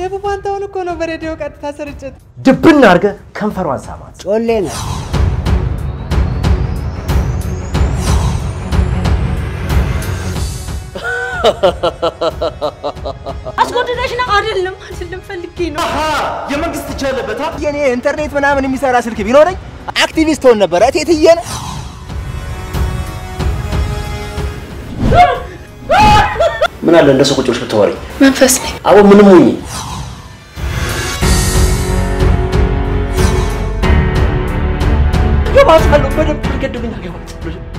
ሰይፉ ፋንታሁን እኮ ነው በሬዲዮ ቀጥታ ስርጭት። ድብና አድርገህ ከንፈሯን ሳማት። ጮሌ ነው። አስጎድደሽ ነው? አይደለም አይደለም፣ ፈልጌ ነው። የመንግስት እጅ አለበት። የኔ ኢንተርኔት ምናምን የሚሰራ ስልክ ቢኖረኝ አክቲቪስት ሆን ነበረ። እቴትዬ ነው። ምን አለ እንደ ሰው ቁጭ ብለሽ ብታወሪኝ። መንፈስ ነኝ። አቦ ምንም ሁኚ ገባታለሁ። በደንብ ገድብኝ አገባታለሁ